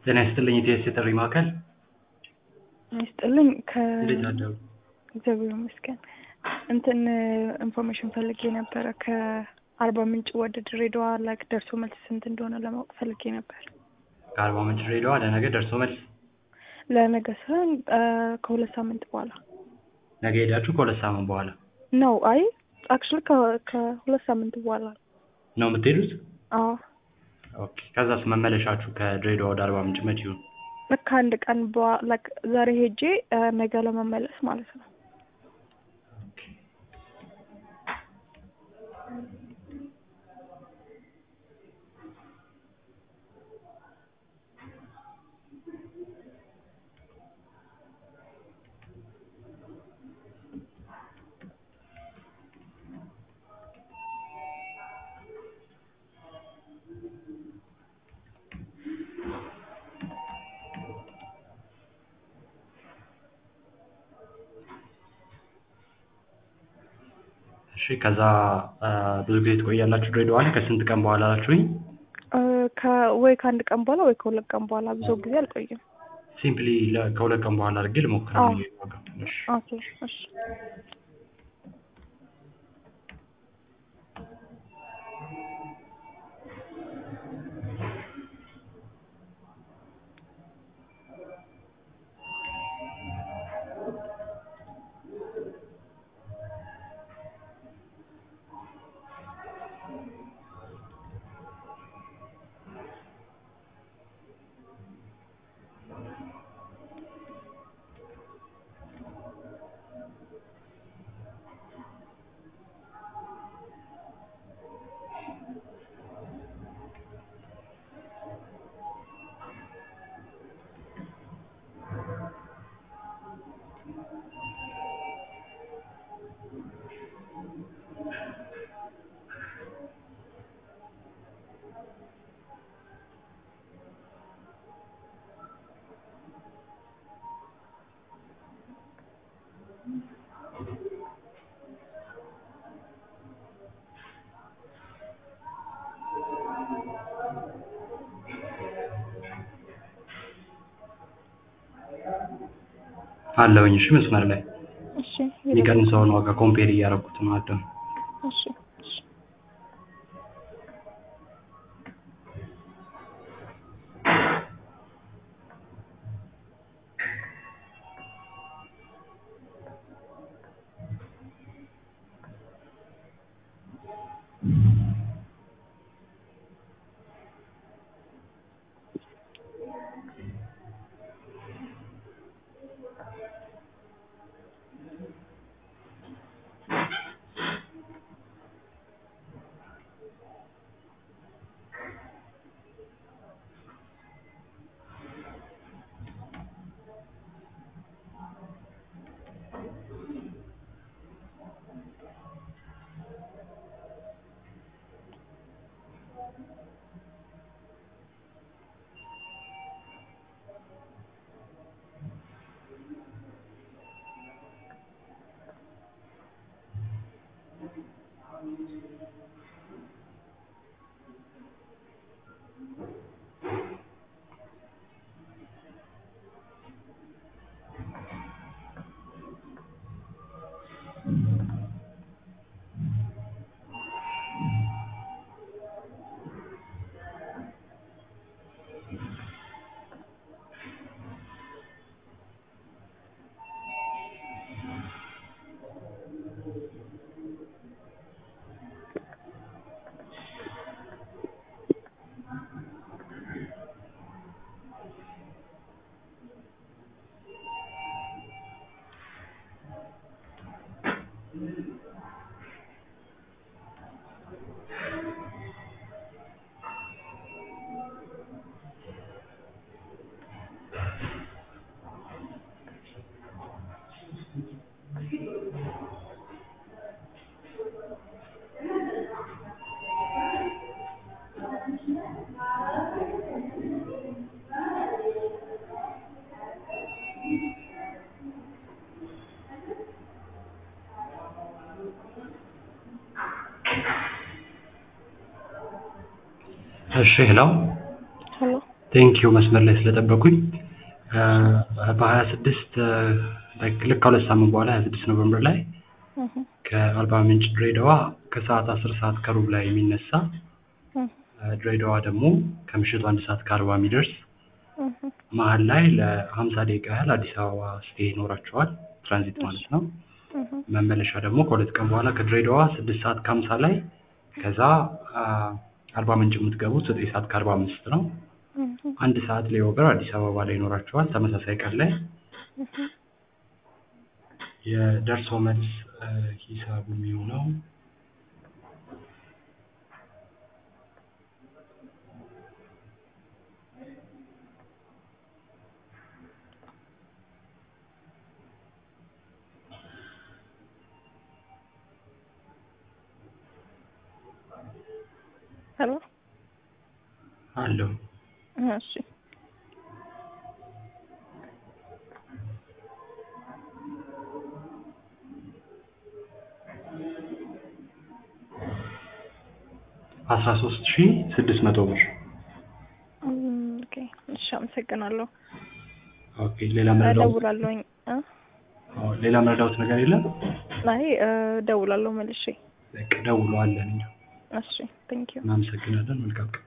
ጤና ይስጥልኝ ኢቲኤስ የጥሪ ማዕከል ይስጥልኝ ከ እንዴት አደሩ? እግዚአብሔር ይመስገን። እንትን ኢንፎርሜሽን ፈልጌ ነበረ ከአርባ ምንጭ ወደ ድሬዳዋ ላይክ ደርሶ መልስ ስንት እንደሆነ ለማወቅ ፈልጌ ነበር። ከአርባ ምንጭ ድሬዳዋ ለነገ ደርሶ መልስ ለነገ ሳይሆን ከሁለት ሳምንት በኋላ ነገ ሄዳችሁ ከሁለት ሳምንት በኋላ ነው። አይ አክቹዋሊ ከሁለት ሳምንት በኋላ ነው የምትሄዱት? አዎ ኦኬ። ከዛስ መመለሻችሁ ከድሬዳዋ ወደ አርባ ምንጭ መቼ ይሁን? ልክ አንድ ቀን በኋላ ላይክ ዛሬ ሄጄ ነገ ለመመለስ ማለት ነው። ኦኬ። እሺ ከዛ ብዙ ጊዜ ትቆያላችሁ ድሬዳዋ ላይ ከስንት ቀን በኋላ አላችሁኝ? ወይ ከአንድ ቀን በኋላ ወይ ከሁለት ቀን በኋላ ብዙ ጊዜ አልቆይም። ሲምፕሊ ከሁለት ቀን በኋላ አድርጌ ልሞክር። አዎ። እሺ ኦኬ እሺ አለሁኝ። እሺ መስመር ላይ እሺ የሚቀንሰውን ዋጋ ኮምፔር እያደረኩት ነው አደም እሺ እሺ እሺ ሄሎ ሄሎ ቴንኪው መስመር ላይ ስለጠበቁኝ። በሀያ ስድስት ልክ ከሁለት ሳምንት በኋላ ሀያ ስድስት ኖቨምበር ላይ እህ ከአርባ ምንጭ ድሬዳዋ ከሰዓት አስር ሰዓት ከሩብ ላይ የሚነሳ እህ ድሬዳዋ ደግሞ ከምሽቱ አንድ ሰዓት ከአርባ የሚደርስ እህ መሀል ላይ ለሀምሳ ደቂቃ ያህል አዲስ አበባ ስቴ ይኖራቸዋል። ትራንዚት ማለት ነው። እህ መመለሻ ደግሞ ከሁለት ቀን በኋላ ከድሬዳዋ ስድስት ሰዓት ከሀምሳ ላይ ከዛ አርባ ምንጭ የምትገቡት ዘጠኝ ሰዓት ከአርባ አምስት ነው። እህ አንድ ሰዓት ላይ ኦቨር አዲስ አበባ ላይ ይኖራቸዋል። ተመሳሳይ ቀን ላይ እህ የደርሶ መልስ ሂሳቡ የሚሆነው ሄሎ አለው እሺ አስራ ሶስት ሺህ ስድስት መቶ ብር። እም፣ ኦኬ እሺ አመሰግናለሁ። ኦኬ ሌላ መረዳት እደውላለሁኝ እ ሌላ መረዳት ነገር የለም። አይ እደውላለሁ መልሼ። በቃ ደውሎ አለን እኛ እሺ ቴንኪው እናመሰግናለን። መልካም ቀን